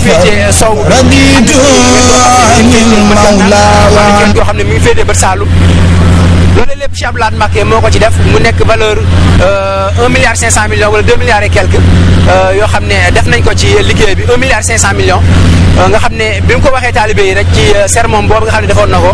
féetee sow raditu anil mawla wa yoo xam ne mi ngi féetee bët Saalum loolu lépp Cheikh Abdoulaye Mbacké moo ko ci def mu nekk valeur un milliard cinq cent millions wala deux milliards et quelques yoo xam ne def nañ ko ci liggéey bi un milliard cinq cent millions nga xam ne bi mu ko waxee taalibe yi rek ci sermon boobu nga xam ne defoon na ko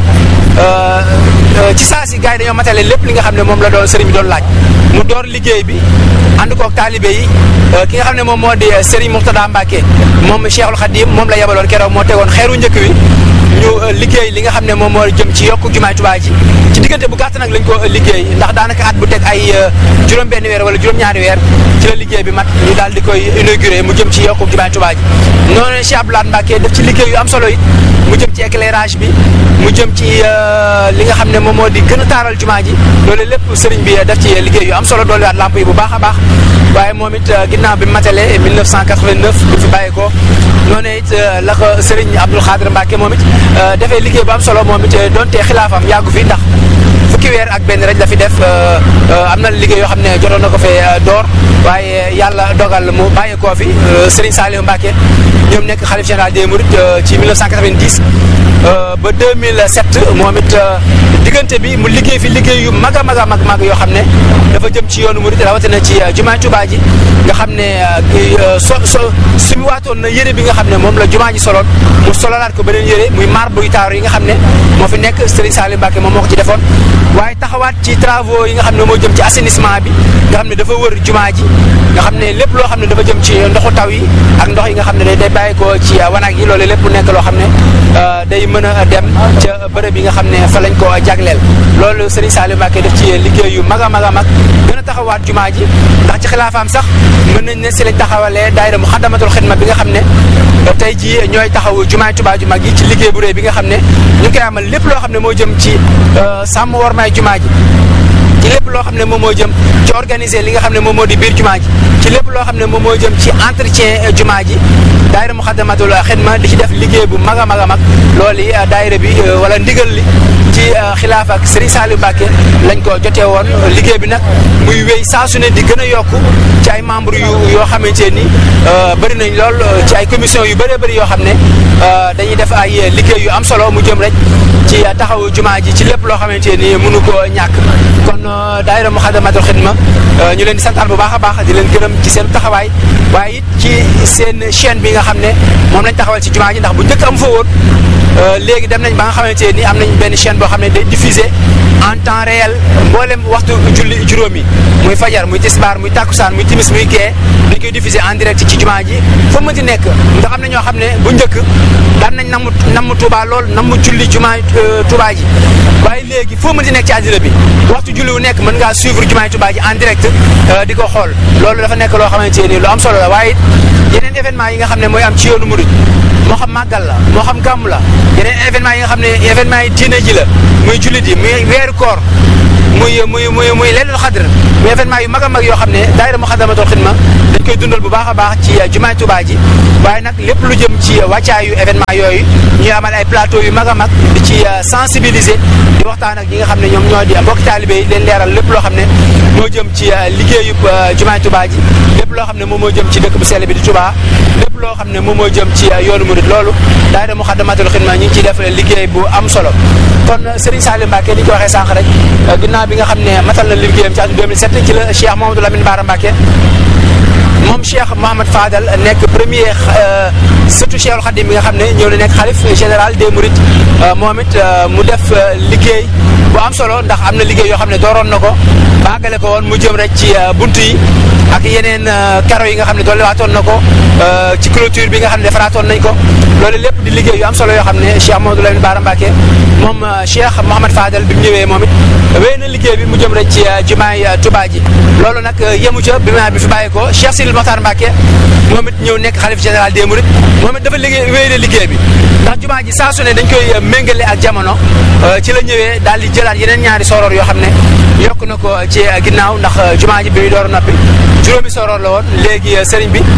ci saa si gars yi dañoo matale lépp li nga xam ne moom la doon sëriñ bi doon laaj mu door liggéey bi ànd koog taalibe yi ki nga xam ne moom moo di Serigne Mourtada Mbacké moom Cheikhul Khadim moom la yebaloon keroog moo tegoon xeeru njëkk wi ñu liggéey li nga xam ne moom moo jëm ci yokku jumaay Tuubaa ji ci diggante bu gàtt nag lañ ko liggéey ndax daanaka at bu teg ay juróom-benn weer wala juróom-ñaari weer ci la liggéey bi mat ñu daal di koy inauguré mu jëm ci yokku jumaay Tuubaa ji noonu Cheikh Abdoulaye Mbacké def ci liggéey yu am solo yi mu jëm ci éclairage bi mu jëm ci li nga xam ne moom moo di gën a taaral jumaa ji loolu lépp sëriñ bi def ci liggéey yu am solo doolu waat lamp yi bu baax a baax waaye moom it ginnaaw bi matale 1989 bu fi bàyyi ko noonu it la ko sëriñ Abdoul Khadr Mbacké moom it defee liggéey bu am solo moom it donte xilaafam yàggu fi ndax fukki weer ak benn rek la fi def am na liggéey yoo xam ne jotoon na ko fee door waaye yàlla dogal mu bàyyi koo fi Serigne Saliou Mbacké ñoom nekk xalif général des Mourides ci 1990 ba 2007 moom it diggante bi mu liggéey fi liggéey yu mag a mag a mag mag yoo xam ne dafa jëm ci yoonu Mouride rawatina ci jumaa Tuubaa ji nga xam ne so so su mu waatoon na yére bi nga xam ne moom la jumaa ji soloon mu sololaat ko beneen yére muy marbre yu taaru yi nga xam ne moo fi nekk Serigne Saliou Mbacké moom moo ko ci defoon waaye taxawaat ci travaux yi nga xam ne moo jëm ci assainissement bi nga xam ne dafa wër jumaa ji nga xam ne lépp loo xam ne dafa jëm ci ndoxu taw yi ak ndox yi nga xam ne day bàyyi ko ci wanag yi loolu lépp nekk loo xam ne day mën a dem ca bërëb yi nga xam ne fa lañ ko jagleel loolu Serigne Saliou Mbacké def ci liggéey yu mag a mag a mag gën a taxawaat jumaa ji ndax ci xilaafaam sax mën nañ ne si lañ taxawalee daayira Muxaddamatul Xidma bi nga xam ne tey ji ñooy taxaw jumaay Tuubaa ju mag yi ci liggéey bu réy bi nga xam ne ñu ngi koy amal lépp loo xam ne moo jëm ci sàmm wormaay jumaa ji ci lépp loo xam ne moom moo jëm ci organiser li nga xam ne moom moo di biir jumaa ji ci lépp loo xam ne moom moo jëm ci entretien jumaa ji daayira Muxaddamatul Xidma di ci def liggéey bu mag a mag a mag loolu yi daayira bi wala ndigal li ci xilaaf ak Serigne Saliou Mbacké lañ ko jotee woon liggéey bi nag muy wéy saa su ne di gën a yokku ci ay membres yu yoo xamante ni bëri nañ lool ci ay commission yu bëree bëri yoo xam ne dañuy def ay liggéey yu am solo mu jëm rek ci taxawu jumaa ji ci lépp loo xamante ni mënu ko ñàkk kon daayira Muxaddamatul Xidma ñu leen di santaan bu baax a baax di leen gërëm ci seen taxawaay waaye it ci seen chaîne bi nga xam ne moom lañ taxawal ci jumaa ji ndax bu njëkk am fa woon léegi dem nañ ba nga xamante ni am nañ benn chaîne boo xam ne day diffuser en temps réel mboolem waxtu julli juróom yi muy fajar muy tisbaar muy takkusaan muy timis muy gee dañ koy diffuser en direct ci jumaa ji fa mënti nekk ndax am na ñoo xam ne bu njëkk daan nañ namm namm Touba lool namm julli jumaa Touba ji waaye léegi foo mënti nekk ci àddina bi waxtu julli wu nekk mën ngaa suivre jumaa Touba ji en direct di ko xool loolu dafa nekk loo xamante ni lu am solo la waaye yeneen événement yi nga xam ne mooy am ci yoonu murid moo xam màggal la moo xam gàmm la yeneen événement yi nga xam ne événement yi diine ji la muy jullit yi muy weeru koor muy muy muy muy leelul xadr muy événement yu mag a mag yoo xam ne daayira Muxaddamatul Xidma dañ koy dundal bu baax a baax ci jumaay Tuubaa ji waaye nag lépp lu jëm ci wàccaayu événement yooyu ñuy amal ay plateau yu mag a mag di ci sensibiliser di waxtaan ak ñi nga xam ne ñoom ñoo di mbokki taalibe yi leen leeral lépp loo xam ne moo jëm ci liggéeyub jumaay Tuubaa ji lépp loo xam ne moom moo jëm ci dëkk bu sell bi di Tuubaa lépp loo xam ne moom moo jëm ci yoonu murid loolu daayira Muxaddamatul Xidma ñu ngi ciy def liggéey bu am solo kon Serigne Saliou Mbacké ni ñu ko waxee sànq rek ginnaaw bi nga xam ne matal na liggéeyam ci atum 2007 ci la Cheikh Mamadou Lamine Bara Mbacké moom Cheikh Mouhamad Fadal nekk premier surtout Cheikhul Khadim bi nga xam ne ñëw na nekk xalif général des Mourides moom it mu def liggéey bu am solo ndax am na liggéey yoo xam ne dooroon na ko baagale ko woon mu jëm rek ci buntu yi ak yeneen karo yi nga xam ne doole waatoon na ko ci clôture bi nga xam ne defaraatoon nañ ko loolu lépp di liggéey yu am solo yoo xam ne Cheikh Mamadou Lamine Bara Mbacké moom Cheikh Mouhamad Fadal bi mu ñëwee moom it wéy na liggéey bi mu jëm rek ci jumaay Touba ji loolu nag yemu ca bi ma bi fi bàyyi ko Cheikh Sidil Mokhtar Mbacké moom it ñëw nekk xalif général des Mourides moom it dafa liggéey wéy na liggéey bi ndax jumaa ji saa su ne dañ koy méngale ak jamono ci la ñëwee daal di jëlaat yeneen ñaari soroor yoo xam ne yokk na ko ci ginnaaw ndax jumaa ji bi muy door a noppi juróomi soroor la woon léegi sëriñ bi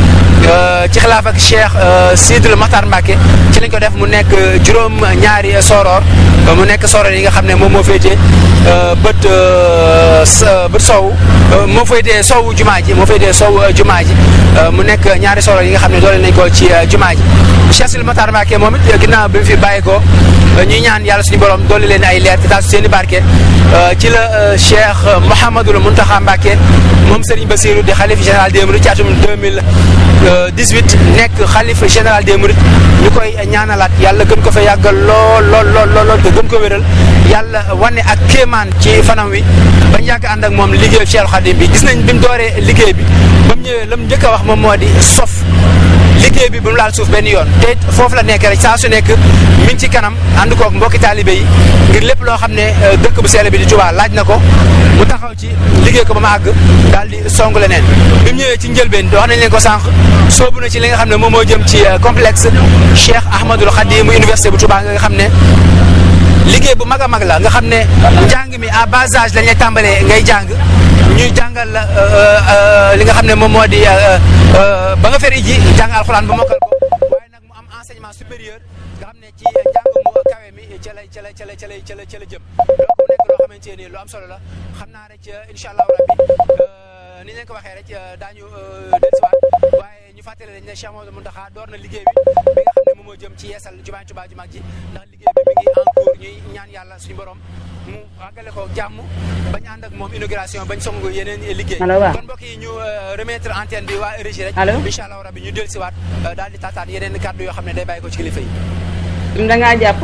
ci xilaaf ak Cheikh Sidil Makhtar Mbacke ci lañ ko def mu nekk juróom ñaari soror mu nekk soror yi nga xam ne moom moo féetee bët bët sow moo féetee sowu jumaa ji moo féetee sow jumaa ji mu nekk ñaari soror yi nga xam ne doole nañ ko ci jumaa ji Cheikh Sidil Makhtar Mbacke moom it ginnaaw bi mu fi bàyyi ko ñuy ñaan yàlla suñu borom doole leen ay leer te taal seen i barke ci la Cheikh Mouhamadul Mountakha Mbacke moom Serigne Bassirou di xalif général des Mourides ci atum 2018 nekk xalif général des Mourides ñu koy ñaanalaat yàlla gën ko fa yàggal lool lool lool lool te gën ko wéral yàlla wane ak kéemaan ci fanam wi bañ yàgg ànd ak moom liggéey Cheikh Khadim bi gis nañ bi mu dooree liggéey bi ba mu ñëwee la mu njëkk a wax moom moo di sof liggéey bi bu mu laal suuf benn yoon te foofu la nekk rek saa su nekk mi ngi ci kanam ànd koog mbokki taalibe yi ngir lépp loo xam ne dëkk bu sell bi di Touba laaj na ko mu taxaw ci liggéey ko ba ma àgg daal di song leneen bi mu ñëwee ci njëlbeen wax nañ leen ko sànq soobu na ci li nga xam ne moom moo jëm ci complexe Cheikh Ahmadul Khadim université bu Touba nga xam ne liggéey bu mag a mag la nga xam ne njàng mi à bas âge lañ lay tàmbalee ngay jàng ñuy jàngal la li nga xam ne moom moo di ba nga fer iji jàng alxuraan ba mokkal ko waaye nag mu am enseignement supérieur nga xam ne ci njàng mu kawe mi ca la ca la ca la ca la ca la ca la jëm donc mu nekk loo xamante ni lu am solo la xam naa rek incha allahu rabbi ni leen ko waxee rek daañu dellusiwaat waaye ñu fàttali leen ne Cheikh Mamadou Mountakha door na liggéey bi bi nga xam ne moom moo jëm ci yeesal jumaa Tuubaa ju mag ji ndax liggéey bi mi ngi en cours ñuy ñaan yàlla suñu borom mu àggale ko jàmm bañ ànd ak moom inauguration bañ song yeneen liggéey kon mbokk yi ñu remettre antenne bi waa régie rek incha allahu rabbi ñu dellusiwaat daal di taataan yeneen kàddu yoo xam ne day bàyyi ko ci kilifa yi da ngaa jàpp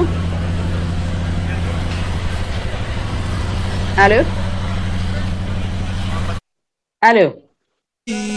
allo allo